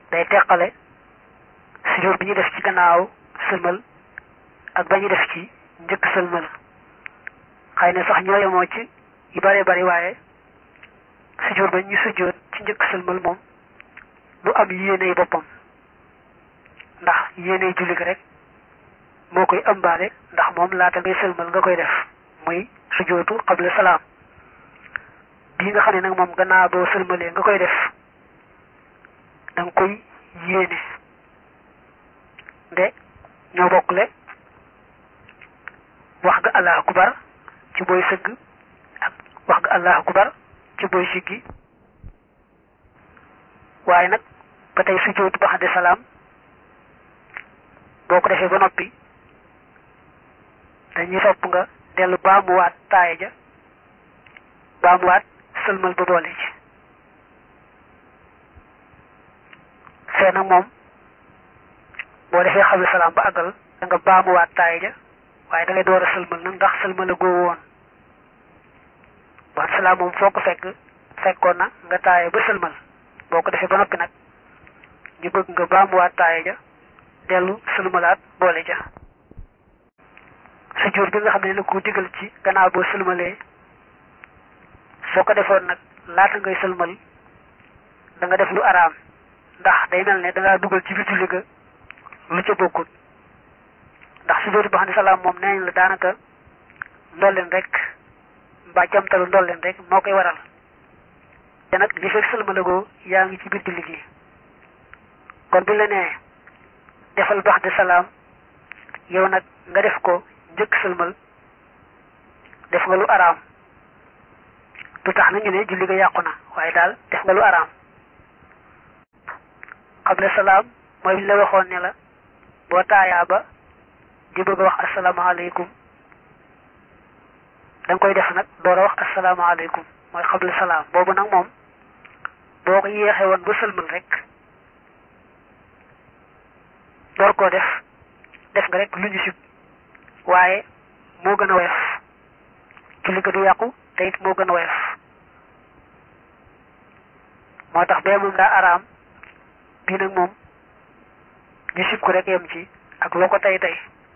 day teqale sujjóot bi ñu def ci gannaaw sëlmal ak ba ñu def ci njëkk sëlmal xëy na sax ñoo yemoo ci yu bare bari waaye sujjóot ba ñu sujjóot ci njëkk sëlmal moom du am yéeney boppam ndax yéeney julli gi rek moo koy ëmbaale ndax moom laata ngay sëlmal nga koy def muy sujjóotu xabla salaam bii nga xam ne nag moom gannaaw boo sëlmalee nga koy def da nga koy yéene nde ñoo bokkle wax ga allahu akbar ci booy sëgg ak wax ga allahu akbar ci booy siggi waaye nag ba tey sujjóotu ba xadde salaam boo ko defee ba noppi dañuy sopp nga dellu baamuwaat taaya ja baamuwaat sëlmal ba boole ci fee nag moom boo defee xabla salaam ba àggal da nga baamuwaat taaya ja waaye da ngay door a sëlmal nag ndax sëlmal a góo woon ba salaam moom foo ko fekk fekkoon na nga taaya ba sëlmal boo ko defee ba noppi nag ñu bëgg nga baamuwaat taaya ja dellu sëlmalaat boole ja sujjóot bi nga xam ne la ko digal ci gannaaw boo sëlmalee soo ko defoon nag laata ngay sëlmal da nga def lu araam ndax day mel ne da ngaa dugal ci biir julli ga lu ca bokkut ndax sujjóot ba xam ne salaam moom nee nañ la daanaka ndolleen rek mbaa jamtalu ndolleen rek moo koy waral te nag li fekk sëlmalagoo yaa ngi ci biir julli gi kon bu la nee defal bax de salaam yow nag nga def ko njëkk sëlmal def nga lu araam du tax na ñu ne julli ga yàqu na waaye daal def nga lu araam xabla salaam mooy bi la waxoon ne la boo taayaa ba di bëgg a wax asalaamaaleykum da nga koy def nag door a wax asalaamaaleykum mooy xabla salaam boobu nag moom boo ko yéexee woon ba sëlmal rek door koo def def nga rek lu ñu sib waaye moo gën a woyof julli ga du yàqu te it moo gën a woyof moo tax bee moom daa araam bii nag moom ñu sib ko rek yem ci ak loo ko tey tey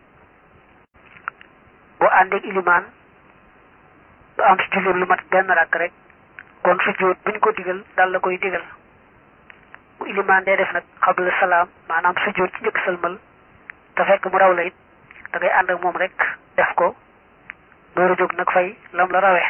boo àndeeg ilimaan du am ci julli lu mat benn rakk rek kon sujjóot buñ ko digal dal la koy digal bu ilimaan dee def nag xabla salaam maanaam sujjóot ci njëkk sëlmal te fekk mu raw la it da ngay ànd ak moom rek def ko door a jóg nag fay lam la rawee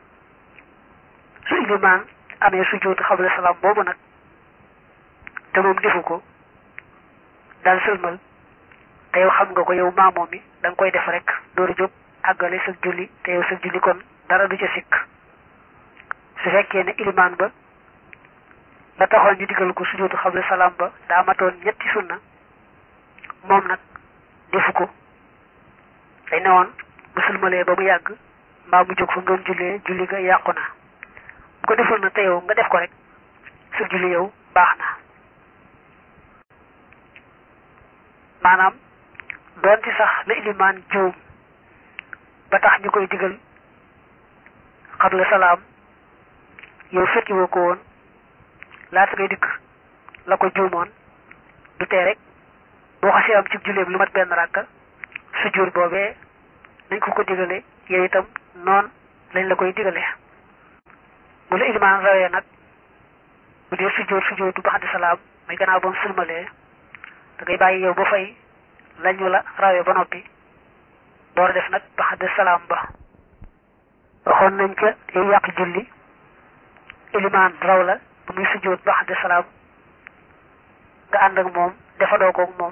su ilimaan amee sujjóot xabla salaam boobu nag te moom defu ko daal sëlmal te yow xam nga ko yow maamoom mi da nga koy def rek door a jóg àggale sa julli te yow sa julli kon dara du ca sikk su fekkee ne ilimaan ba la taxoon ñu digal ko sujjóotu xabla salaam ba daa matoon ñetti sunna moom nag defu ko day ne woon bu sëlmalee ba mu yàgg mbaa mu jóg fa mu doon jullee julli ga yàqu na bu ko deful na te yow nga def ko rek sa julli yow baax na maanaam doonte sax la ilimaan juum ba tax ñu koy digal xabla salaam yow fekki woo ko woon laata ngay dikk la ko juumoon du tee rek boo xasee am ci julleem lu mat benn ràkka sujjóot boobee nañ ko ko digale yow itam noon lañ la koy digale bu la ilimaan rawee nag bu dee sujjóot sujjóotu ba xaddi salaam muy gannaaw ba mu sëlmalee da ngay bàyyi yow ba fay lañu la rawee ba noppi door def nag ba xaddi salaam ba waxoon nañ ca yow yàq julli ilimaan raw la bu muy sujjóot ba xaddi salaam nga ànd ak moom defadoo ko moom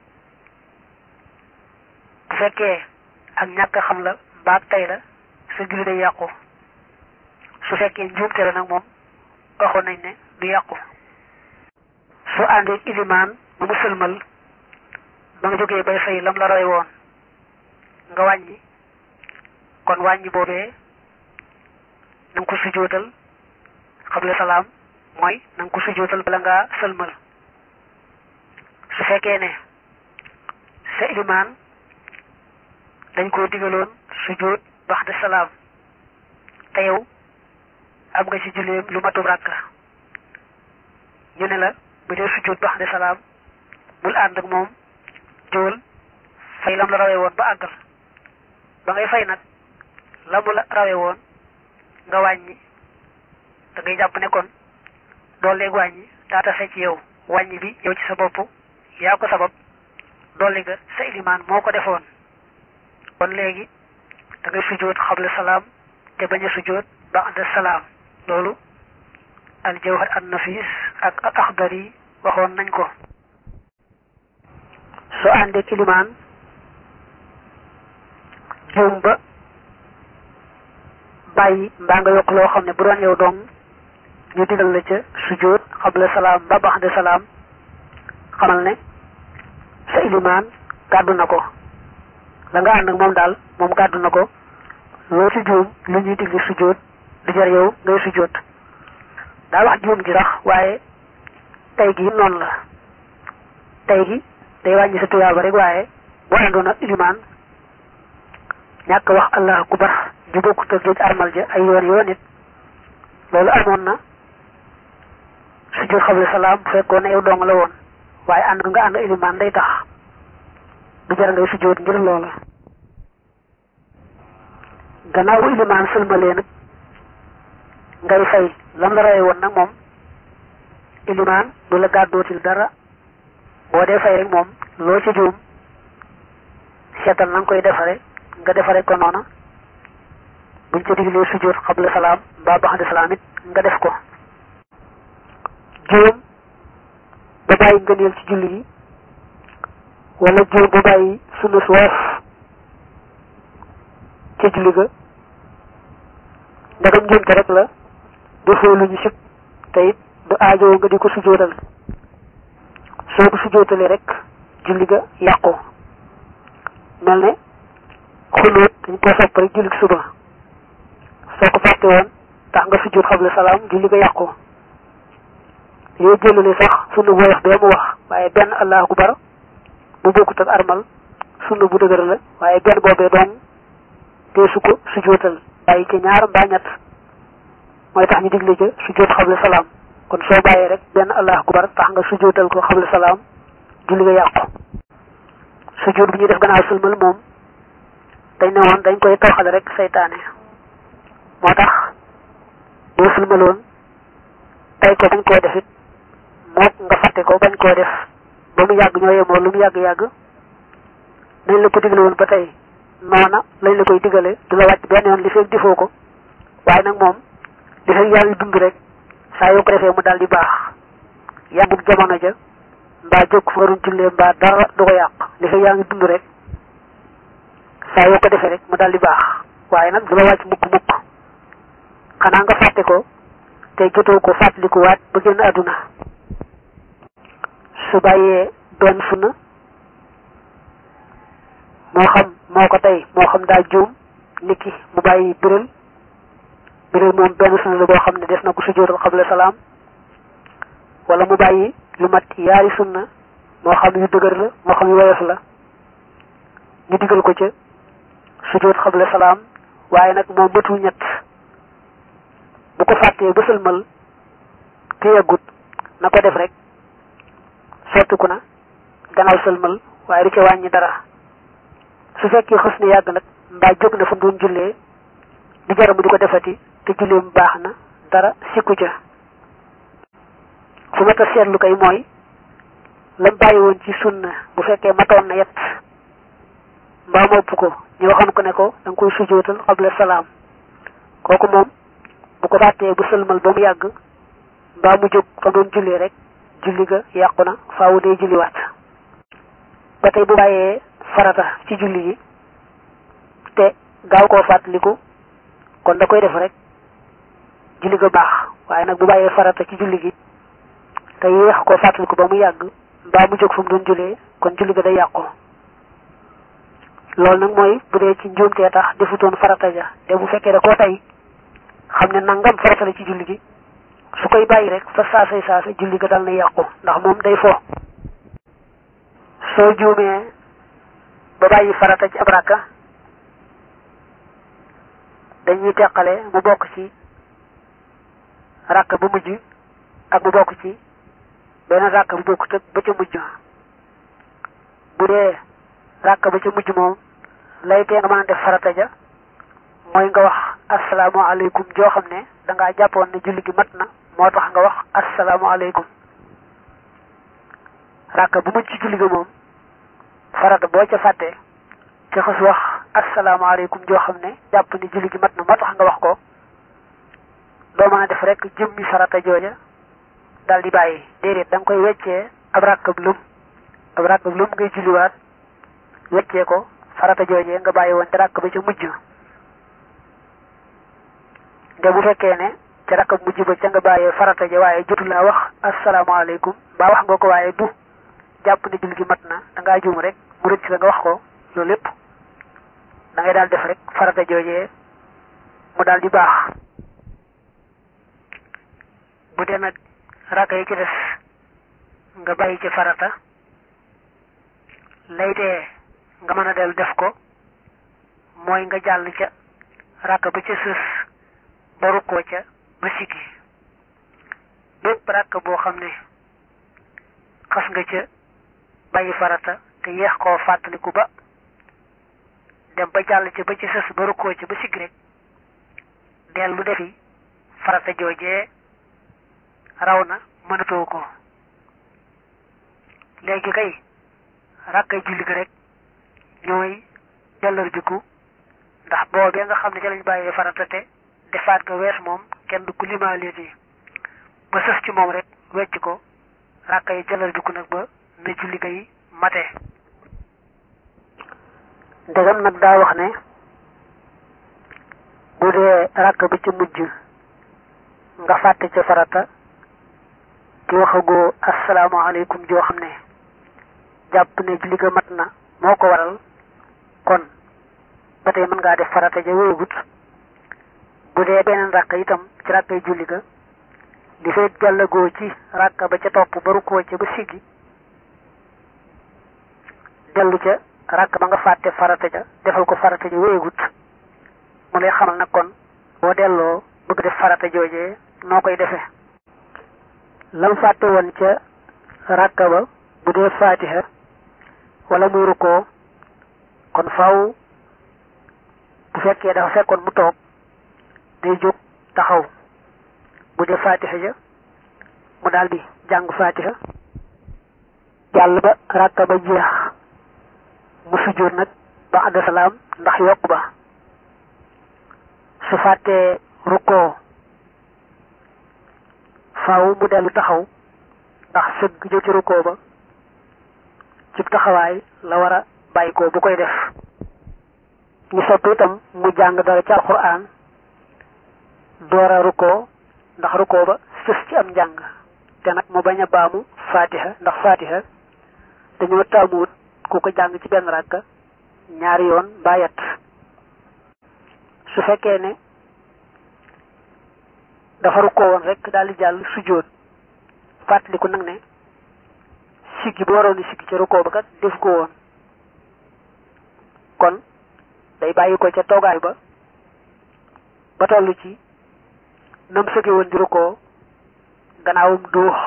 bu fekkee ak ñàkk xam la mbaag tey la sa julli day yàqu su fekkee njuumte la nag moom waxoon nañ ne du yàqu su àndee ilimaan ba mu sëlmal ba nga jógee bay fay lam la roy woon nga wàññi kon wàññi boobee na nga ko sujjóotal xabla salaam mooy na nga ko sujjóotal bala ngaa sëlmal su fekkee ne sa ilimaan dañ koo digaloon sujjóot baxda salaam te yow am nga ci julleem lu matub ràkka ñu ne la bu dee sujjóot ba xam salaam bul ànd ak moom jóol fay lam la rawee woon ba àggal ba ngay fay nag la mu la rawee woon nga wàññi da ngay jàpp ne kon doole wàññi taata sa ci yow wàññi bi yow ci sa bopp yaa ko sabab dolli ga sa ilimaan moo ko defoon kon léegi da ngay sujjóot xabla salaam te bañ a sujjóot ba'da salaam loolu al jawhar an nafis ak al axdari waxoon nañ ko soo àndee ilimaan juum ba bàyyi mbaa nga yokk loo xam ne bu doon yow dong ñu digal la ca sujjóot xabla salaam ba ba'da salaam xamal ne sa ilimaan gàddu na ko la nga ànd ak moom daal moom gàddu na ko loo ci juum lu ñuy digli sujjóot di jar yow ngay sujjóot daa wax juum ji sax waaye tey gi noonu la tey gi day wàññi sa tuyaaba rek waaye boo àndoon ak ilimaan ñàkk wax allah akubar ju bokkut ak géej armal ja ay yoon yoon it loolu amoon na sujjóot xabla salaam bu fekkoon ne yow dong la woon waaye ànd nga ànd ilimaan day tax du jar ngay sujjóot ngir loola gannaaw bu ilimaan sëlmalee nag ngay fay lam la rawee woon nag moom ilimaan du la gàddootil dara boo dee fay rek moom loo ci juum seetal na nga koy defare nga defare ko noona buñ ca diglee sujjóot xabla salaam mbaa baxda salaam it nga def ko juum ba bàyyi ngëneel ci julli yi wala juum ba bàyyi sunna su woyof ca julli ga ndagam njuumte rek la defoo lu ñu sib te it du aajoo nga di ko sujjóotal soo ko sujjóotalee rek julli ga yàqu mel ne xunóot dañ koo sopp rek julli suba soo ko fàtte woon tax nga sujjóot xabla salaam julli ga yàqu yooyu jëlale sax sunna bu woyof bee mu wax waaye benn allahu akbar bu bokkut ak armal sunna bu dëgër la waaye benn boobee doom dee su ko sujjóotal bàyyi ci ñaar mbaa ñett mooy tax ñu digle ca sujjóot xabla salaam kon soo bàyyee rek benn allahu akbar tax nga sujjóotal ko xabla salaam julli nga yàqu sujjóot bu ñuy def gannaaw sëlmal moom dañ ne woon dañ koy tawxale rek saytaane moo tax boo sëlmaloon tey ko bañ koo def it mook nga fàtte ko bañ koo def ba mu yàgg ñoo yemoo lu mu yàgg-yàgg nañ la ko digle woon ba tey noona lañ la koy digale du la wàcc benn yoon li fekk defoo ko waaye nag moom li fekk yaa ngi dund rek saa yoo ko defee mu daal di baax yàggug jamono ja mbaa jóg fa nga doon jullee mbaa dara du ko yàq li fekk yaa ngi dund rek saa yoo ko defee rek mu daal di baax waaye nag du la wàcc mukk mukk xanaa nga fàtte ko te jotoo ko fàttaliku waat ba génn àdduna su bàyyee doon sunna moo xam moo ko tey moo xam daa juum niki mu bàyyi biral biral moom benn sunna la boo xam ne des na ko sujjóotal xabla salaam wala mu bàyyi lu mat yaari sunna moo xam yu dëgër la moo xam yu woyof la ñu digal ko ca sujjóot xabla salaam waaye nag moom matul ñett bu ko fàttee ba sëlmal te yeggut na ko def rek sottiku na gannaaw sëlmal waaye du ca wàññi dara su fekkee xës na yàgg nag mbaa jóg na fa mu doon jullee di jaramu di ko defati te julleem baax na dara sikku ca fu ma ta seetlu kay mooy lam bàyyi woon ci sunna bu fekkee matoon na yet mbaa mopp ko ñu waxoon ko ne ko da nga koy sujootal xabla salaam kooku moom bu ko fàttee bu sëlmal ba mu yàgg mbaa mu jóg fa doon jullee rek julli ga yàqu na faawu dee julliwaat ba tey bu bàyyee farata ci julli gi te gaaw koo fàttaliku kon da koy def rek julli ga baax waaye nag bu bàyyee farata ci julli gi te yéex koo fàttaliku ba mu yàgg mbaa mu jóg fa mu doon jullee kon julli ga day yàqu loolu nag mooy bu dee ci njuumtee tax defutoon farata ja te bu fekkee da koo tey xam ne nangam farata la ci julli gi su koy bàyyi rek fa saasay saasa julli ga dal na yàqu ndax moom day fo soo juumee ba bàyyi farata ci ab rakka dañuy teqale mu bokk ci rakka bu mujj ak mu bokk ci beneen ràkk bu bokkut ak ba ca mujj bu dee ràkk ba ca mujj moom lay tee nga mën a def farata ja mooy nga wax asalaamaaleykum joo xam ne dangaa jàppoon ne julli gi mat na moo tax nga wax asalaamaaleykum ràkk bu mujj ci julli gi moom farata boo ca fàttee te xas wax asalaamaaleykum joo xam ne jàpp ne julli gi mat na moo tax nga wax ko doo mën a def rek jëmmi farata jooja dal di bàyyi déedéet da nga koy weccee ab ràkkab lum ab ràkkab lum ngay julliwaat weccee ko farata joojee nga bàyyi woon te ràkk ba ca mujj nde bu fekkee ne ca ràkkab mujj ba ca nga bàyyee farata ja waaye jotu laa wax asalaamaaleykum mbaa wax nga ko waaye du jàpp ne julli gi mat na da ngaa juum rek mu rëcc la nga wax ko loolu lépp da ngay daal def rek farata joojee mu daal di baax bu dee nag ràkka yi ci des nga bàyyi ci farata laytee nga mën a del def ko mooy nga jàll ca ràkka ba ca sës ba rukkoo ca ba sikki bépp ràkka boo xam ne xas nga ca bàyyi farata te yeex koo fàttaliku ba dem ba jàll ca ba ca sës ba rukkoo ca ba sikki rek dellu defi farata joojee raw na mënatoo ko léegi kay rakkay julli gi rek ñooy jàllar biku ndax boobee nga xam ne ca lañ bàyyee farata te defaat ko wees moom kenn du ko limaaleeti ba sës ci moom rek wecc ko rakkay jàllar biku nag ba na julli gay mate ndegam nag daa wax ne bu dee rakk bi ci mujj nga fàtte ca farata ki waxagoo asalaamaaleykum joo xam ne jàpp ne julli ga mat na moo ko waral kon ba tey mën ngaa def farata ja wéegut bu dee beneen ràkka itam ci ràkkay julli ga li fekk jàllagoo ci ràkka ba ca topp ba rukkoo ca ba siggi dellu ca ràkk ba nga fàtte farata ja defal ko farata ja wéegut mu lay xamal nag kon boo delloo bëgg def farata joojee noo koy defee lam fàtte woon ca ràkka ba bu dee faatiha wala muy rukkoo kon faw bu fekkee dafa fekkoon mu toog day jóg taxaw bu dee faatiha ja mu daldi jàng faatiha jàll ba ràkka ba jeex mu sujjóot nag ba àdda salaam ndax yokk ba su fàttee rukkoo faaw mu dellu taxaw ndax sëgg jóg ci rukkoo ba ci taxawaay la war a bàyyi ko bu koy def ñu sopp itam mu jàng dara ci alxuraan door a rukkoo ndax rukkoo ba sës ci am njàng te nag mu bañ a baamu faatiha ndax faatiha dañoo taamuwut ku ko jàng ci benn ràkka ñaari yoon mbaa yett su fekkee ne dafa rukkoo woon rek daal di jàll sujjóot fàttaliku nag ne siggi bu waroon siggi ca rukkoo ba kat def ko woon kon day bàyyi ko ca toogaay ba ba toll ci nam sëgge woon di rukkoo gannaawum duux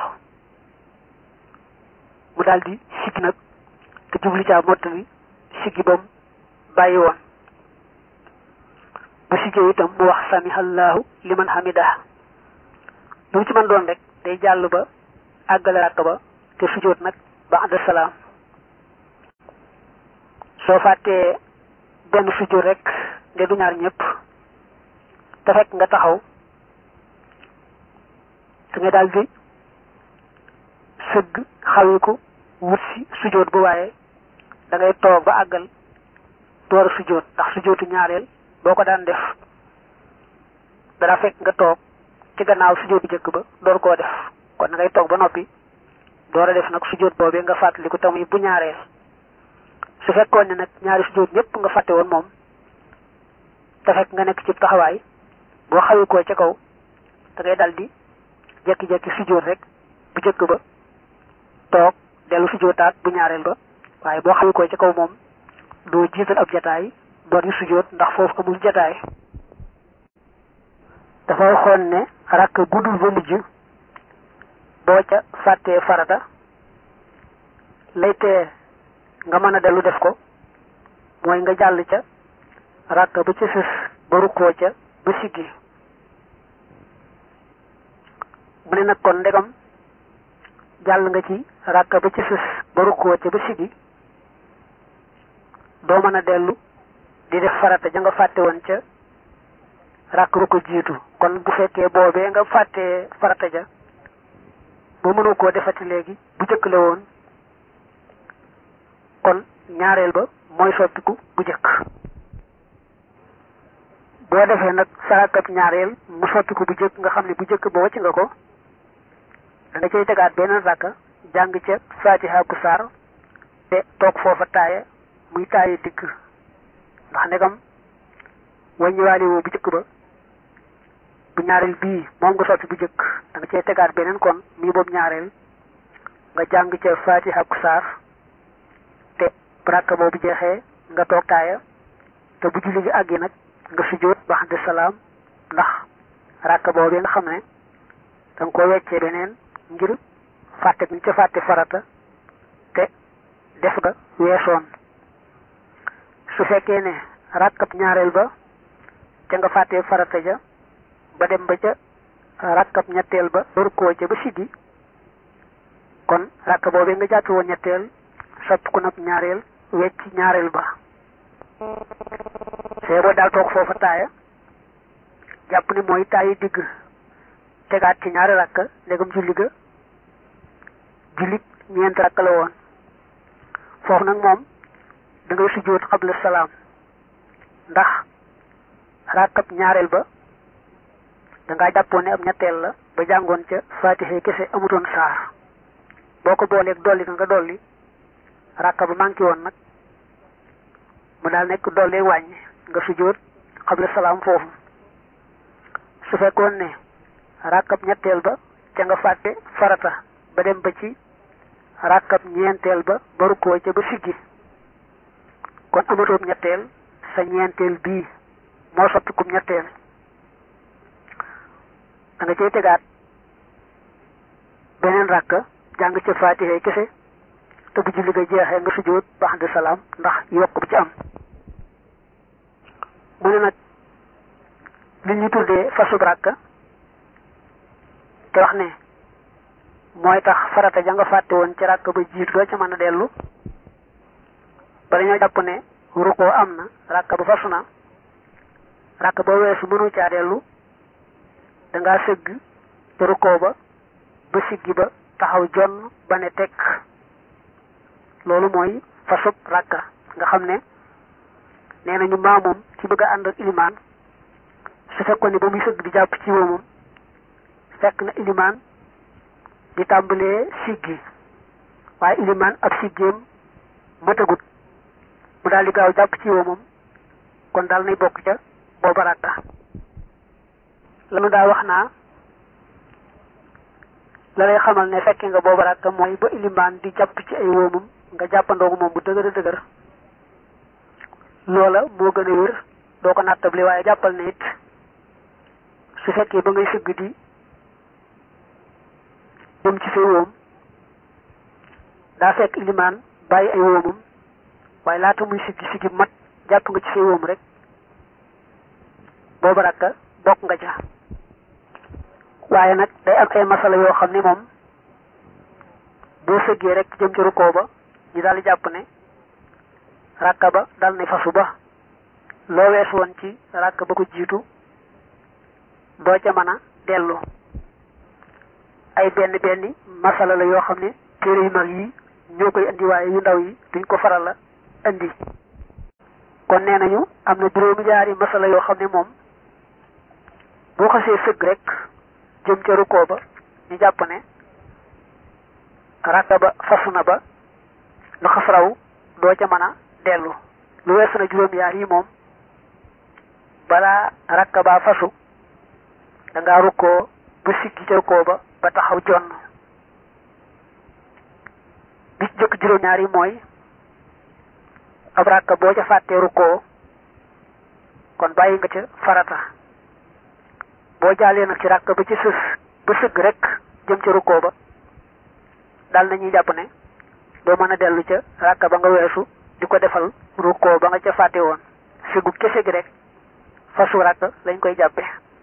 mu daal di siggi nag te jubli caa mottali siggi bam bàyyi woon bu siggee itam mu wax samihallahu liman hamidah lu mu ci mën doon rek day jàll ba àggale ràkk ba te sujjóot nag ba ànd salaam soo fàttee benn sujjóot rek nde du ñaar ñëpp te fekk nga taxaw da nga daal di sëgg xawiku wut si sujjóot bu waaye da ngay toog ba àggal door a sujjóot ndax sujjóotu ñaareel boo ko daan def dara fekk nga toog ci gannaaw sujjóot bu jëkk ba door koo def kon da ngay toog ba noppi door a def nag sujjóot boobee nga fàttaliku tamuy bu ñaareel su fekkoon ne nag ñaari sujjóot ñëpp nga fàtte woon moom te fekk nga nekk ci taxawaay boo xawi koo ca kaw da ngay dal di jekki-jekki sujjóot rek bu jëkk ba toog dellu sujjóotaat bu ñaareel ba waaye boo xawi koo ca kaw moom doo jiital ab jataay door di sujjóot ndax foofu amul jataay dafa waxoon ne rakk guddul ba mujj boo ca fàttee farata lay tee nga mën a dellu def ko mooy nga jàll ca ràkk ba ca sës ba rukkoo ca ba siggi mu ne nag kon ndegam jàll nga ci ràkk ba ca sës ba rukkoo ca ba siggi doo mën a dellu di def farata ja nga fàtte woon ca ràkk ba ko jiitu kon bu fekkee boobee nga fàttee farata ja ba mënoo koo defati léegi bu jëkk la woon kon ñaareel ba mooy soppiku bu jëkk boo defee nag sarakab ñaareel mu soppiku bu jëkk nga xam ne bu jëkk ba wacc nga ko da nga cay tegaat beneen rakka jàng ca fatiha ku saar te toog foofa taaya muy taaya digg ndax ndegam wàññiwaale woo bu jëkk ba bu ñaareel bii moom nga soppi bu jëkk da nga cay tegaat beneen kon mii boobu ñaareel nga jàng ca fatiha ku saar te bu rakka boobu jeexee nga toog taaya te bu julli gi àggi nag nga sujjóot ba de salaam ndax rakka boobu nga xam ne da nga ko weccee beneen ngir fàtte bi ca fàtte farata te def nga weesoon su fekkee ne rakkab ñaareel ba ca nga fàttee farata ja ba dem ba ca rakkab ñetteel ba rukkoo ca ba siggi kon rakka boobee nga jàppe woon ñetteel sopp ko nag ñaareel wecc ñaareel ba see boo daal toog foofa taaya jàpp ni mooy taayi digg tegaat ci ñaari rakka ndegam julli ga jullit ñeent rakka la woon foofu nag moom da ngay sujjóot xabla salaam ndax rakkab ñaareel ba da ngaa jàppoon ne ab ñetteel la ba jàngoon ca fatiha kese amutoon saar boo ko booleeg dolli nga nga dolli rakka ba manqué woon nag mu daal nekk dolli wàññi nga sujjóot xabla salaam foofu su fekkoon ne rakkab ñetteel ba ca nga fàtte farata ba dem ba ci rakkab ñeenteel ba ba rukkoo ca ba siggi kon amatoob ñetteel sa ñeenteel bii moo soppikum ñetteel da nga cay tegaat beneen rakka jàng ca faatiha kese te bu julli ga jeexee nga sujjóot baax de salaam ndax yokk bu ci am mu ne nag li ñu tuddee fasub rakka te wax ne mooy tax farata ja nga fàtte woon ci rakk ba jiitu doo ca mën a dellu ba dañoo jàpp ne rukkoo am na rakk ba fasu na rakk ba weesu mënu caa dellu dangaa sëgg te rukkoo ba ba siggi ba taxaw jonn ba ne tekk loolu mooy fasub rakka nga xam ne nee nañu maamoom ci bëgg a ànd ak ilimaan su fekkoon ne ba muy sëgg di jàpp ci woomam fekk na ilimaan di tàmbalee siggi waaye ilimaan ab siggeem matagut mu daal di gaaw jàpp ci woomam kon daal nay bokk ca booba rakka lanu daa wax naa la lay xamal ne fekke nga booba rakka mooy ba ilimaan di jàpp ci ay woomam nga jàppandoogu moom bu dëgër dëgër loola moo gën a wér doo ko nattable waaye jàppal ne it su fekkee ba ngay sëgg di dem ci say woom daa fekk ilimaan bàyyi ay woomam waaye laata muy siggi siggi mat jàpp nga ci say woom rek booba rakka bokk nga ca waaye nag day am ay masala yoo xam ne moom boo sëggee rek jëm ci rukkoo ba ñu daal di jàpp ne rakka ba dal ne fasu ba loo wees woon ci rakka ba ko jiitu doo ca mën a dellu ay benn benn masala la yoo xam ne téere yu mag yi ñoo koy indi waaye yu ndaw yi duñ ko faral la indi kon nee nañu am na juróomi jaari masala yoo xam ne moom boo xasee sëgg rek jëm ca rukkoo ba ñu jàpp ne rakka ba fasu na ba lu xas raw doo ca mën a dellu lu weesu na juróom yaar yi moom balaa rakka baa fasu da ngaa rukkoo ba siggi ca rukkoo ba ba taxaw jonn bi ci jëkk juróom ñaar yi mooy ab rakka boo ca fàttee rukkoo kon bàyyi nga ca farata boo jaalee nag ci rakka ba ci sës ba sëgg rek jëm ca rukkoo ba daal nañuy jàpp ne doo mën a dellu ca ràkka ba nga weesu di ko defal rukkoo ba nga ca fàtte woon sigu kese gi rek fasu ràkk lañ koy jàppe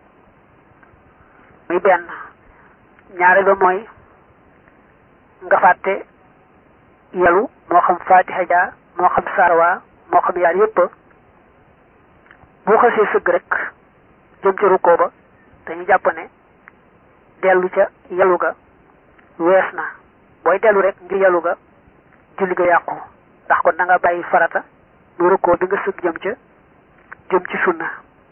muy benn ñaare ba mooy nga fàtte yalu moo xam fatiha ja moo xam sarwa moo xam yaar yépp boo xasee sëgg rek jëm ca rukkoo ba dañu jàpp ne dellu ca yalu ga wees na booy dellu rek ngir yalu ga julli ga yàqu ndax kon da nga bàyyi farata mu rukkoo bi nga sëgg jëm ca jëm ci sunna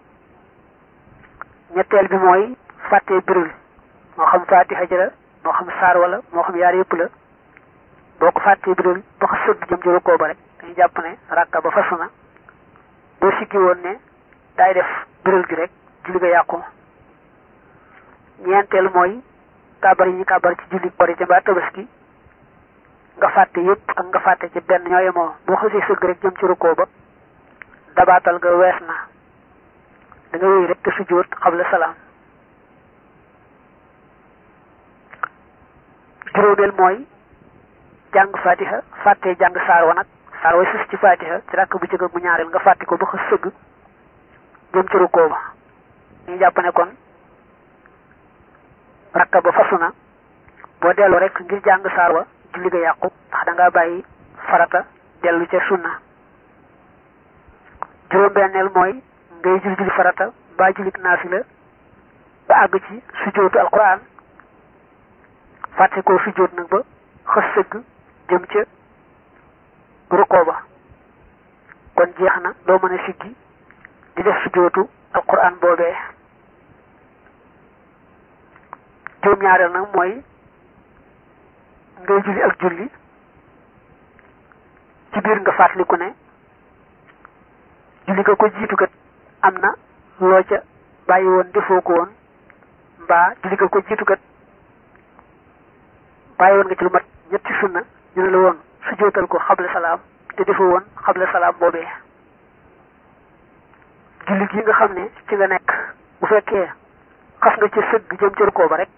ñetteel bi mooy fàttee birul moo xam fatiha ja la moo xam saar wala moo xam yaar yépp la boo ko fàttee birul ba ko sëgg jëm ci rukkoo ba rek dañu jàpp ne rakka ba fasu na boo siggi woon ne daay def birul gi rek julli ga yàqu ñeenteel mooy kàbbar yi ñu kàbbar ci julli korite mbaa tabaski nga fàtte yépp ak nga fàtte ci benn ñoo yemoo boo xasee sëgg rek jëm ci rukkoo ba dabaatal nga wees na da nga wéy rek te sujjóot xabla salaam juróomeel mooy jàng fatiha fàtte jàng saar wa nag saar way sus ci fatiha ci rakk bu jëkk bu ñaareel nga fàtte ko ba xa sëgg jëm ci rukkoo ba ñu jàpp ne kon rakka ba fasu na boo dellu rek ngir jàng saar wa julli ga yàqu ndax da ngaa bàyyi farata dellu ca sunna juróom-benneel mooy ngay julli julli farata ba jullit naafila ba àgg ci sujjóotu alquran fàtte koo sujjóot nag ba xës sëgg jëm ca rukkoo ba kon jeex na doo mën a siggi di def sujjóotu alquran boobee juróom-ñaareel nag mooy ngay julli ak julli ci biir nga fàttaliku ne julli nga ko jiitu kat am na loo ca bàyyi woon defoo ko woon mbaa julli nga ko jiitu kat bàyyi woon nga ci lu mat ñetti sunna ñu ne la woon sujjóotal ko xabla salaam te defoo woon xabla salaam boobee julli gi nga xam ne ci nga nekk bu fekkee xas nga ci sëgg jëm ci rukkoo ba rek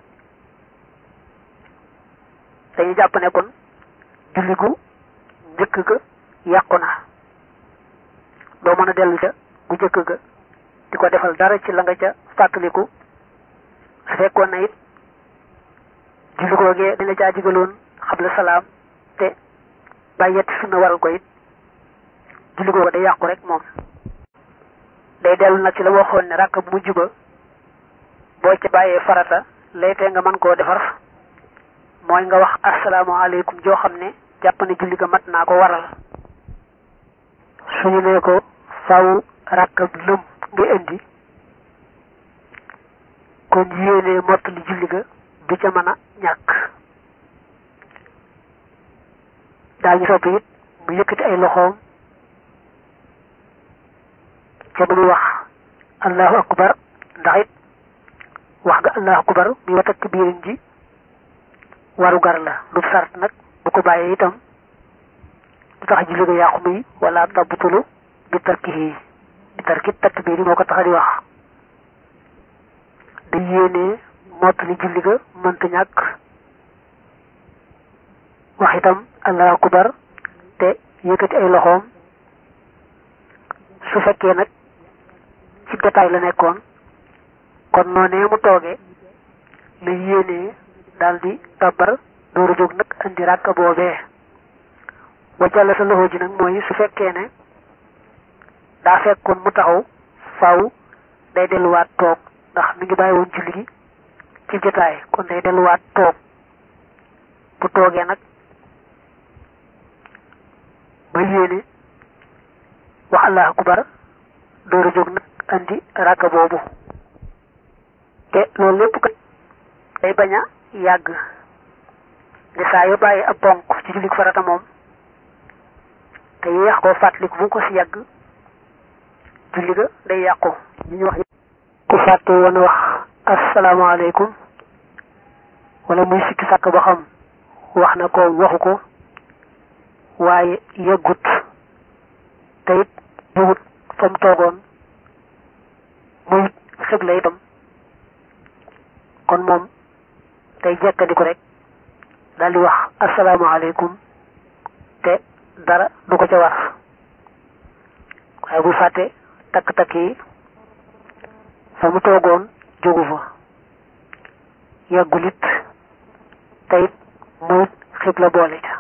dañuy jàpp ne kon julli gu njëkk ga yàqu na doo mën a dellu ca gu njëkk ga di ko defal dara ci la nga ca fàttaliku su fekkoon na it julli googee dañ la caa digaloon xabla salaam te bàyyetti sunna waral ko it julli googa day yàqu rek moom day dellu nag ci la waxoon ne ràkk bu mujj ba boo ca bàyyee farata lay tee nga mën koo defar mooy nga wax asalaamaaleykum joo xam ne jàpp ne julli ga mat naa ko waral suñu nee ko faw ràkkab lëm nga indi kon yéenee mott li julli ga du ca mën a ñàkk daañu sopp it mu yëkkati ay loxoom ca ba muy wax allahu akbar ndax it wax nga allahu akbar muy wa takbiirin ji waru gar la lu sart nag bu ko bàyyee itam du tax julli ga yàqu muy wala tabtulu bi tarkihi bi tarki takbiir yi moo ko tax di wax da yéenee mottali julli ga mënta ñàkk wax itam allahu akbar te yëkkati ay loxoom su fekkee nag ci détail la nekkoon kon noonee mu toogee la yéenee daal di tabbar dooru jóg nag andi ràkk boobee wajalla sa loxo ji nag mooy su fekkee ne daa fekkoon mu taxaw faw day delluwaat toog ndax mi ngi bàyyi woon julli gi ci jotaay kon day delluwaat toog bu toogee nag ba yéene wax allahu akbar dooru jóg nag andi ràkk boobu te loolu lépp kat day bañ a yàgg de saa yoo bàyyi ab bonk ci jullit farata moom te yéex koo fàttaliku bu mu ko si yàgg julli ga day yàqu ñu ñu wax ku fàtte woon wax asalaamaaleykum wala muy sikki sàkk ba xam wax na ko waxu ko waaye yëggut te it jógut fa mu toogoon muy xibla itam kon moom day jekkadiku rek daal di wax asalaamaaleykum te dara du ko ca war waaye bu fàtte takk-takk yi fa mu toogoon jógu fa yàggul it te it muy xibla boole ca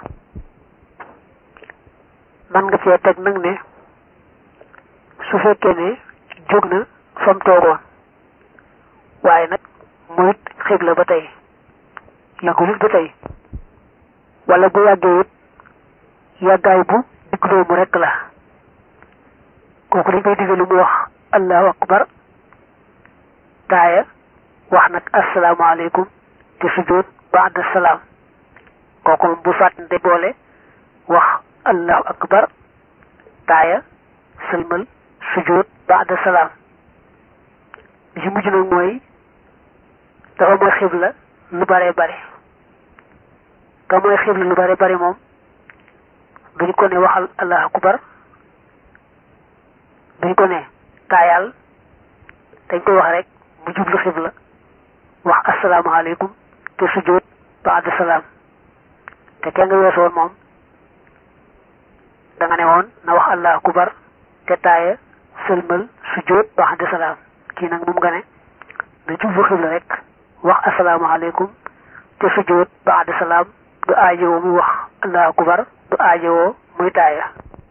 man nga cee teg nag ne su fekkee ne jóg na fa mu toogoon waaye nag muy xibla ba tey yàggul it ba tey wala bu yàggee it yàggaay bu digg doomu rekk la kooku dañ koy digal lu mu wax allahu akbar taaya wax nag asalaamaaleykum te sujjóot baada salaam kooku moom bu fàttante boole wax allahu akbar taaya sëlmal sujjóot baada salaam li ci mujj nag mooy dafa mooy xibla lu bare bare ka mooy xibla lu bare bare moom duñ ko ne waxal allahu akbar duñ ko ne taayal dañ koy wax rek mu jublu xibla wax asalaamaaleykum te sujjóot baada salaam te kenn nga weesoon moom da nga ne woon na wax allahu akbar te taaya sëlmal sujjóot baada salaam kii nag moom nga ne na jublu xibla rek wax asalaamaaleykum te sujjóot baada salaam du aajowoo muy wax allahu akbar du aajowoo muy taaya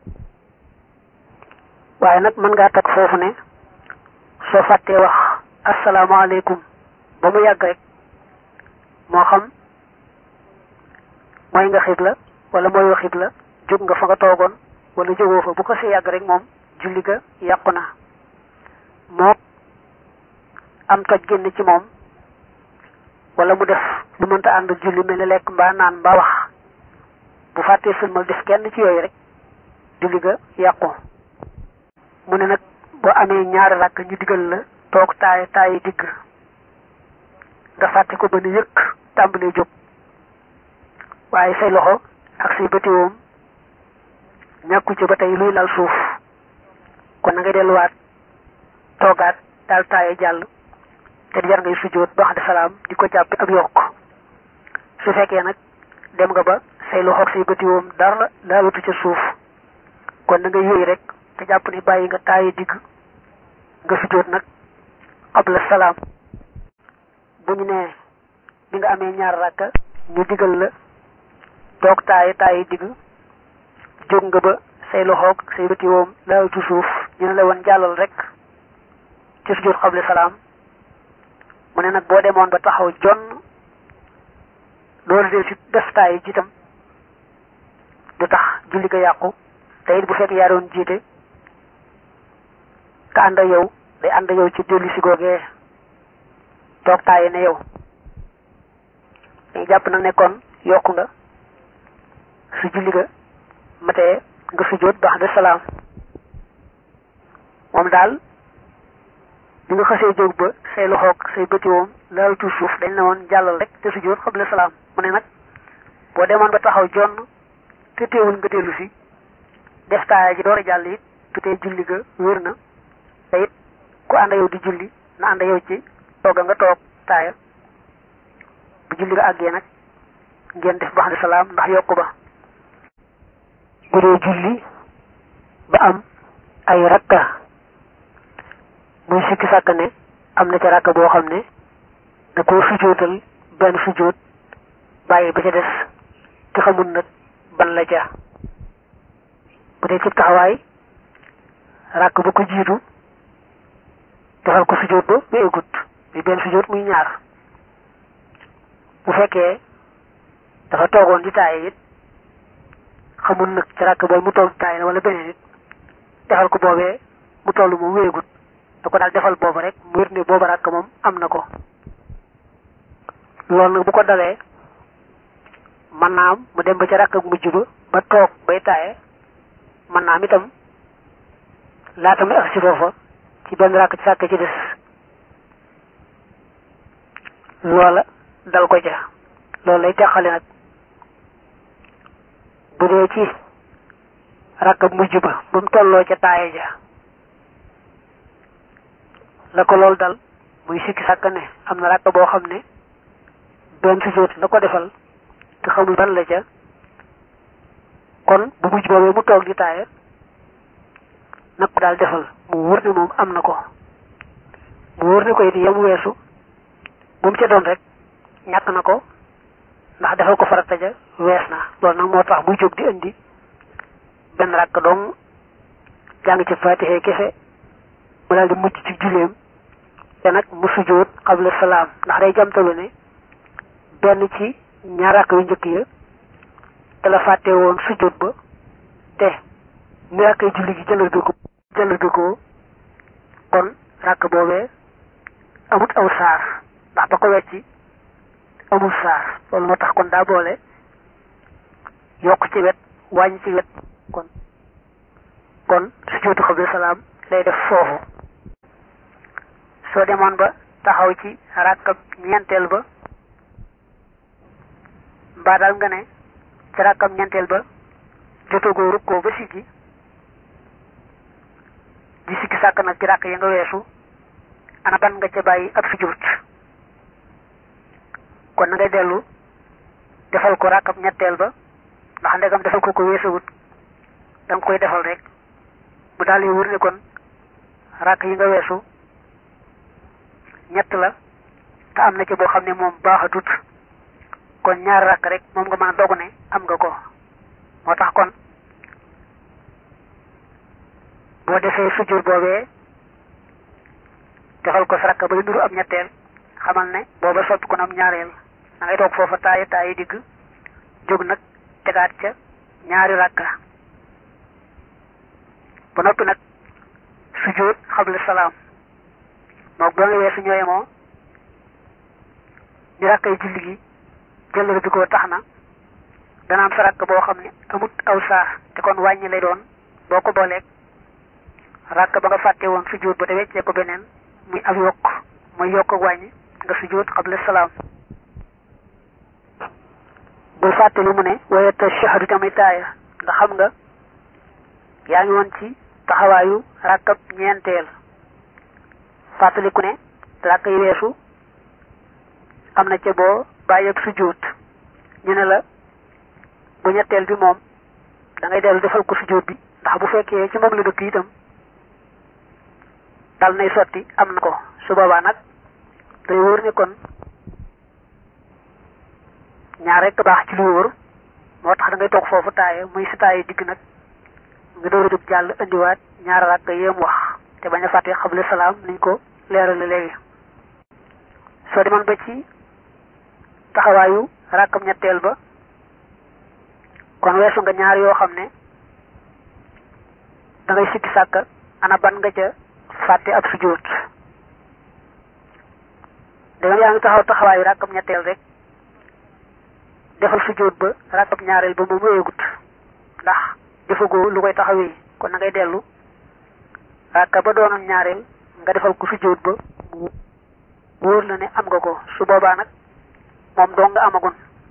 waaye nag mën ngaa teg foofu ne soo fàttee wax asalaamaaleykum ba mu yàgg rek moo xam mooy nga xibla wala mooyoo xibla jóg nga fa nga toogoon wala jógoo fa bu ko si yàgg rek moom julli ga yàqu na moo am toj génn ci moom wala mu def lu mënta ànd julli mel ni lekk mbaa naan mbaa wax bu fàttee sëlmal def kenn ci yooyu rek julli ga yàqu mu ne nag boo amee ñaari rakk ñu digal la toog taay taayi digg nga fàtte ko ba nu yëkk tàmbalee jóg waaye say loxo ak say bëtiwoom ñàkku ci ba tey luy lal suuf kon na ngay delluwaat toogaat daal taaye jàll te jar ngay sujjóot ba wax de salaam di ko jàppe ak yokk su fekkee nag dem nga ba say loxo ak say bëtiwoom dara laalatu ca suuf kon na ngay yooyu rek te jàpp ne bàyyi nga taaye digg nga sujjóot nag qabla salaam bu ñu nee bi nga amee ñaar rakka ñu digal la toog taaye taaye digg jóg nga ba say loxoog say bëti woom laalatu suuf ñu ne la woon jàllal rek ci sujjóot qabla salaam mu ne nag boo demoon ba taxaw jonn loolu del si def taaye ji itam du tax julli ga yàqu te it bu fekk yaa doon jiite ka ànd ak yow day ànd ak yow ci dellu si googee toog taaye ne yow dañu jàpp nag ne kon yokku nga su julli ga matee nga sujjóot baax de salaam moom daal bi nga xasee jóg ba say loxoog say bëti woom laal tuut suuf dañ ne woon jàllal rek te sujjóot xable salaam mu ne nag boo demoon ba taxaw jonn te teewul nga dellu si def taaya ji door a jàll it te tey julli ga wér na te it ku ànd yow di julli na ànd yow ci tooga nga toog taaya bu julli ga àggee nag ngeen def baax de salaam ndax yokku ba bu dee julli ba am ay rakka muy sikki sàkk ne am na ca rakka boo xam ne da koo sujjóotal benn sujjóot bàyyi ba ca des te xamul nag ban la ca bu dee ci taxawaay rakk bu ko jiitu defal ko sujjóot ba ba égut muy benn sujjóot muy ñaar bu fekkee dafa toogoon di taaye it xamul nag ci rakk boobu mu toog taaye la wala beneen it defal ko boobee mu toll moom wéegut da ko daal defal boobu rek mu wér ne booba rakk moom am na ko loolu nag bu ko dalee mën naa am mu dem ba ca rakk ak mujj ba ba toog bay taaye mën naa am itam laata muy ak si foofa ci benn rakk ci sàkk ci des loola dal ko ja loolu lay teqale nag bu dee ci rakk ak mujj ba ba mu tolloo ca taaye ja la ko loolu dal muy sikki sàkk ne am na rakk boo xam ne benn sujjóot la ko defal te xamul ban la ca kon bu mujj boobee mu toog di taaya nag ko daal defal mu wóor ne moom am na ko mu wóor ne ko it yam weesu bu mu ca doon rek ñàkk na ko ndax defal ko farata ja wees na loolu nag moo tax muy jóg di indi benn rakk dong jàng ci faatixee kese mu daal di mucc ci juleem te nag mu sujjóot xabla salaam ndax day jamtalu ne benn ci ñaar rakk yu njëkk ya te la fàtte woon sujjóot ba te ni rakk yi julli gi jëlal bi ko jëlal bi ko kon rakk boobee amut aw saar ndax ba ko wecci amul saar loolu moo tax kon daa boole yokk ci wet wàññi ci wet kon kon sujjóotu xabla salaam lay def foofu soo demoon ba taxaw ci rakkab ñeenteel ba mbaa daal nga ne ci rakkab ñeenteel ba jotagoo rukkoo ba siggi di sikki sàkk nag ci rakk yi nga weesu ana ban nga ca bàyyi ab sujjóot kon na ngay dellu defal ko rakkab ñetteel ba ndax ndegam defal ko ko weesawut da nga koy defal rek mu daal di wër ne kon rakk yi nga weesu ñett la te am na ci boo xam ne moom baaxatut kon ñaari rakk rek moom nga mën a dogu ne am nga ko moo tax kon boo defee sujjóot boobee defal ko sa rakk ba nuru am ñetteel xamal ne booba soppi kon am ñaareel da ngay toog foofa taayi taayi digg jóg nag tegaat ca ñaari rakka ba noppi nag sujjóot xabla salaam moom ba nga weesu ñooye moo ñu rakkay julli gi jëllale bi ko tax na dana am sa rakk boo xam ne amut aw saar te kon wàññi lay doon boo ko booleeg rakk ba nga fàtte woon sujjóot ba te weccee ko beneen muy ab yokk muy yokk ak wàññi nga sujjóot xabla salaam bul fàtte li mu ne wayata shahadu tamit taaya nga xam nga yaa ngi woon ci taxawaayu rakkab ñeenteel fàttaliku ne rakk yi weesu am na ca boo bàyyi ak sujjóot ñu ne la bu ñetteel bi moom da ngay dellu defal ko sujjóot bi ndax bu fekkee ci moom la dëkk itam dal nay sotti am na ko su boobaa nag day wóor ne kon ñaar rekk baax ci lu wóor moo tax da ngay toog foofu taaye muy si taaye digg nag nga door a jóg jàll indiwaat ñaar rakk yéem wax te bañ a fàtte xabla salaam niñ ko leerale léegi soo demoon ba ci taxawaayu rakkam ñetteel ba kon weesu nga ñaar yoo xam ne da ngay sikki sàkka ana ban nga ca fàtte ab sujjóot dangam yaa ngi taxaw taxawaayu rakkam ñetteel rek defal sujjóot ba rakkam ñaareel ba moom wéyegut ndax defagoo lu koy taxawee kon na ngay dellu rakka ba doonoon ñaareel nga defal ko sujjóot ba wóor la ne am nga ko su boobaa nag moom doo nga amagun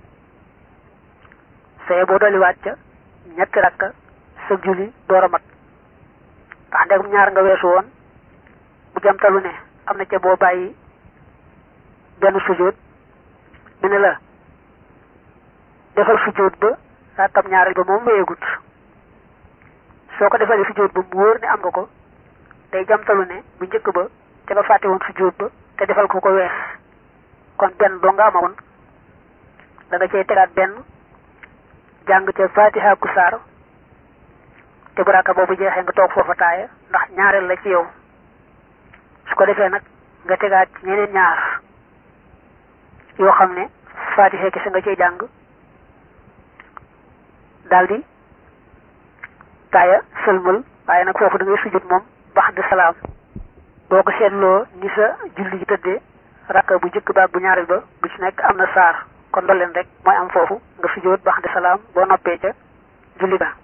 saye boo dolliwaat ca ñetti rakka sa julli door a mat ndax ndegum ñaar nga weesu woon bu jamtalu ne am na ca boo bàyyi benn sujjóot mu ne la defal sujjóot ba rakkam ñaareel ba moom wéyegut soo ko defalee sujjóot ba mu wóor ne am nga ko day jamtalu ne bu njëkk ba te nga fàtte woon sujjóot ba te defal ko ko wees kon benn doo nga amagoon da nga cay tegaat benn jàng ca fatiha ku saar te bu rakka boobu jeexee nga toog foofa taaya ndax ñaareel la ci yow su ko defee nag nga tegaat ci ñeneen ñaar yoo xam ne fatiha kese nga cay jàng daldi taaya sëlmal waaye nag foofu da ngay sujjóot moom bax de salaam boo ko seetloo ni sa julli ji tëddee rakka bu njëkk ba bu ñaareel ba bu ci nekk am na saar kon doleen rek mooy am foofu nga sujjóot bax de salaam boo noppee ca julli ba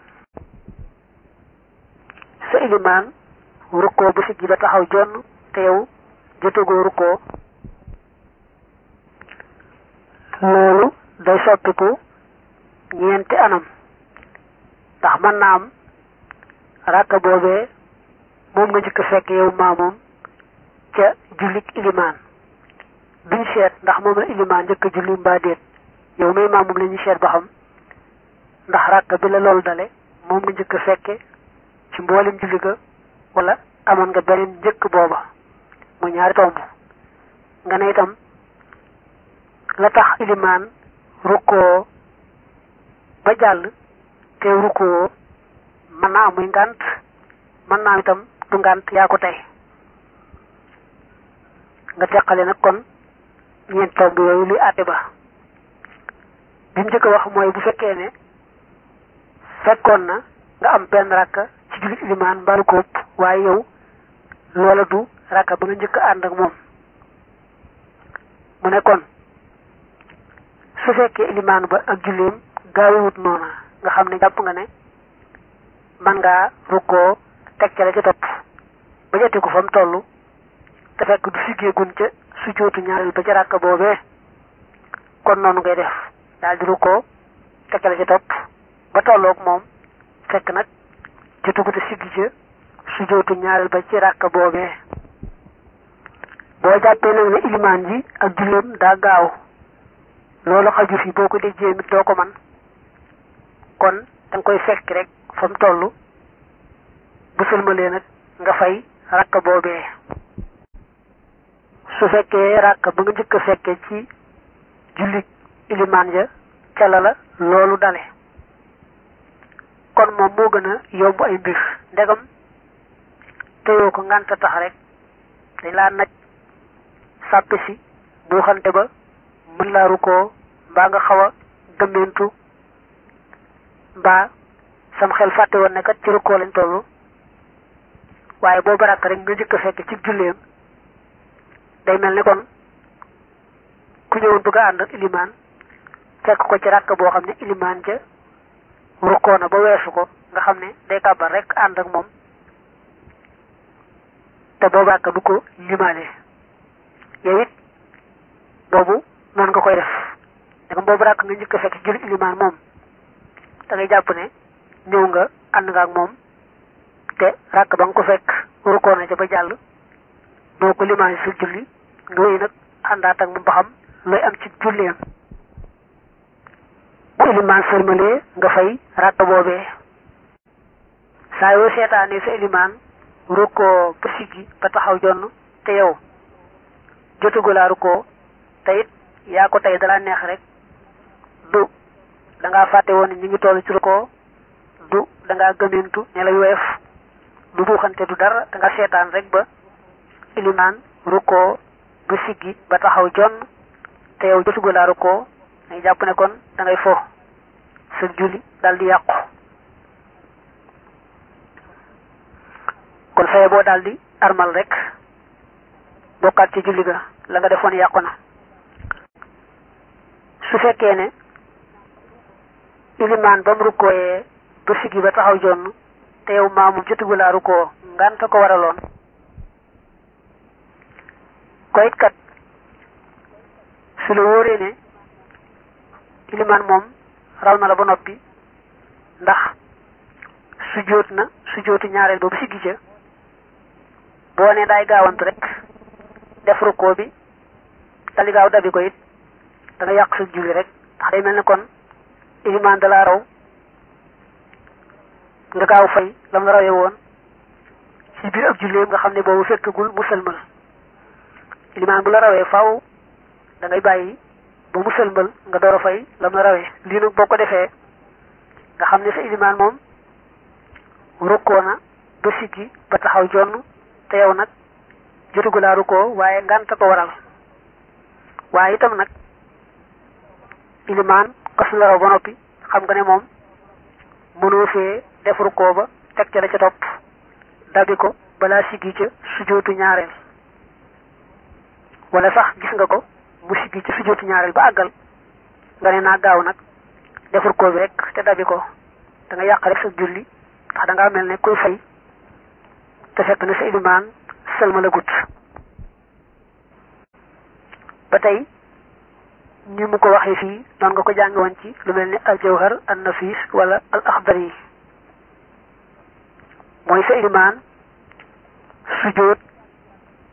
sa ilimaan rukkoo bu siggi ba taxaw jonn te yow jotagoo rukkoo loolu day soppiku ñeenti anam ndax mën naa am rakka boobee moom nga njëkk fekk yow maamoom ca jullik ilimaan duñ seet ndax moom la ilimaan njëkk julli mbaa déet yow may maam moom la ñuy seet ba xam ndax ràkk bi la loolu dale moom nga njëkk a fekke ci mboolem julli ga wala amoon nga beneen njëkk booba mu ñaari tomb nga ne itam la tax ilimaan rukkoo ba jàll te rukkoo mën naa amuy ngànt mën naa itam du ngànt yaa ko tey nga teqale nag kon ñeent tomb yooyu luy àtte ba bi mu njëkk a wax mooy bu fekkee ne fekkoon na nga am benn rakka ci julli ilimaan mbaalu ko ëpp waaye yow loola du rakka ba nga njëkk a ànd ak moom mu ne kon su fekkee ilimaan ba ak julleem gaawewut noona nga xam ne jàpp nga ne man ngaa rukkoo teg ca la ca topp ba joti ko fa mu toll te fekk du siggeegun ca su jootu ñaareel ba ca ràkk boobee kon noonu ngay def daal di rukkoo teg ca la ca topp ba tolloog moom fekk nag jotugu te siggi ca su jootu ñaareel ba ci ràkk boobee boo jàppee nag ne ilimaan ji ak julleem daa gaaw loolu xaju fi boo ko déggee mit doo ko man kon danga koy fekk rek fa mu toll bu sëlmalee nag nga fay rakk boobee su fekkee rakk ba nga njëkk a fekkee ci jullit ilimaan ja ca la la loolu dale kon moom moo gën a yomb ay mbir ndegam teyoo ko ngànta tax rek dañ laa naj sàppe si bu xante ba mën laa rukkoo mbaa nga xaw a gëmmentu mbaa sam xel fàtte woon ne kat ci rukkoo lañ toll waaye boobu rakk rek nga njëkk a fekk ci julleem day mel ni kon ku ñëwoon bëgg a ànd ak ilimaan fekk ko ci rakk boo xam ne ilimaan ja rukkoo na ba weesu ko nga xam ne day kàbbar rek ànd ak moom te boobu rakk du ko limaale yow it boobu noonu nga koy def danga boobu rakk nga njëkk a fekk julli ilimaan moom da ngay jàpp ne ñëw nga ànd nga ak moom te rakk ba nga ko fekk rukkoo na ca ba jàll doo ko limaale sa julli nga wéy nag àndaat ak moom ba xam looy am ci julleem bu ilimaan sërmalee nga fay rakk boobee saa yoo seetaanee sa ilimaan rukkoo ba siggi ba taxaw jonn te yow jotugulaa rukkoo te it yaa ko tey dala neex rek du da ngaa fàtte woon ne ñu ngi toll ci rukkoo du da ngaa gëmintu ne la weef du buuxante du dara da nga seetaan rek ba ilimaan rukkoo ba siggi ba taxaw jonn te yow jotugulaa rukkoo ngay jàpp ne kon da ngay fo sa julli dal di yàqu kon faye boo daal di armal rek bokkaat ci julli ga la nga defoon yàqu na su fekkee ne ilimaan ba mu rukkooyee ba siggi ba taxaw jonn te yow maamu jotugu laa rukkoo nganta ko waraloon koyit kat su la wóoree ne ilimaan moom raw na la ba noppi ndax sujjóot na sujjóotu ñaareel ba bu siggi ca boo ne daay gaawantu rek def rukkoo bi dali gaaw dabi ko it da nga yàq sa julli rek ndax day mel ne kon ilimaan da laa raw nga gaaw fay lam la rawee woon ci biir ak julleem nga xam ne boobu fekkagul mu sëlmal ilimaan bu la rawee faaw da ngay bàyyi ba mu sëlmal nga door a fay lam la rawee lii nag boo ko defee nga xam ne sa ilimaan moom rukkoo na ba siggi ba taxaw jonn te yow nag jotugu laa rukkoo waaye ngànta ko waral waaye itam nag ilimaan kas la raw ba noppi xam nga ne moom mënoo fee def rukkoo ba teg ca la ca topp dabi ko balaa siggi ca sujootu ñaareel wala sax gis nga ko mu siggi ca sujootu ñaareel ba àggal nga ne naa gaaw nag def rukkoo bi rek te dabi ko da nga yàq rek sa julli ndax da ngaa mel ne kuy fay te fekk na sa ilimaan sëlma la gut ba tey ni mu ko waxee fii noonu nga ko jàngi woon ci lu mel ni al jawhar an nafis wala al axdar yi mooy sa ilimaan sujjóot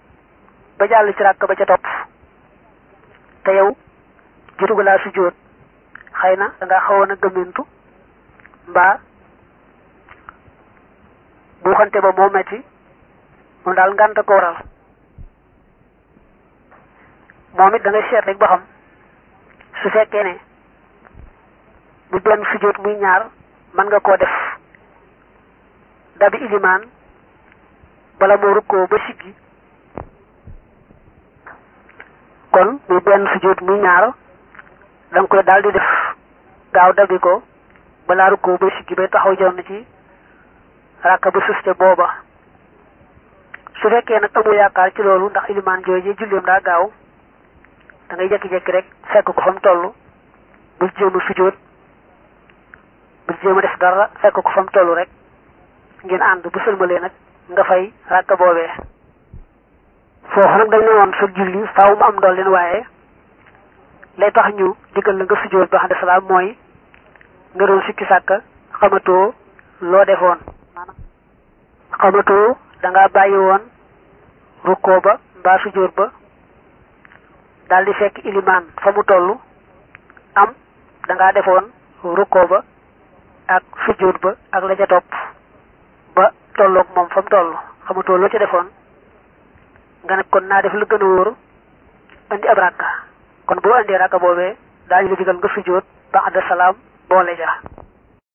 ba jàll ci ràkk ba ca topp te yow jotugu laa sujjóot xëy na danga xawoon a gëmmentu mbaa buuxante ba moo metti moom daal ngànt ko waral moom it da ngay seet rek ba xam su fekkee ne bu benn sujjóot muy ñaar mën nga koo def dabi ilimaan bala moo rukkoo ba siggi kon muy benn sujjóot muy ñaar da nga koy daal di def gaaw dabi ko balaa rukkoo ba siggi bay taxaw jonn ci ràkka ba sus ca booba su fekkee nag amul yaakaar ci loolu ndax ilimaan jooju julleem daa gaaw da ngay jekki-jekki rek fekk ko fa mu toll bul jéem a sujjóot bul jéem a def dara fekk ko fa mu toll rek ngeen ànd bu sëlmalee nag nga fay ràkka boobee foofu nag dañ ne woon sa julli faaw mu am ndool leen waaye lay tax ñu diggal la nga sujjóot ba xam ne salaam mooy nga doon sikki sàkka xamatoo loo defoon xamatoo danga bàyyi woon rukkoo ba mbaa sujjóot ba daal di fekk ilimaan fa mu toll am danga defoon rukkoo ba ak sujjóot ba ak la ca topp ba tolloog moom fa mu toll xamatoo loo ca defoon nga ne kon naa def lu gën a wóor indi ab ràkka kon boo indee ràkka boobee daañu la digal nga sujjóot ba àdda salaam boole ja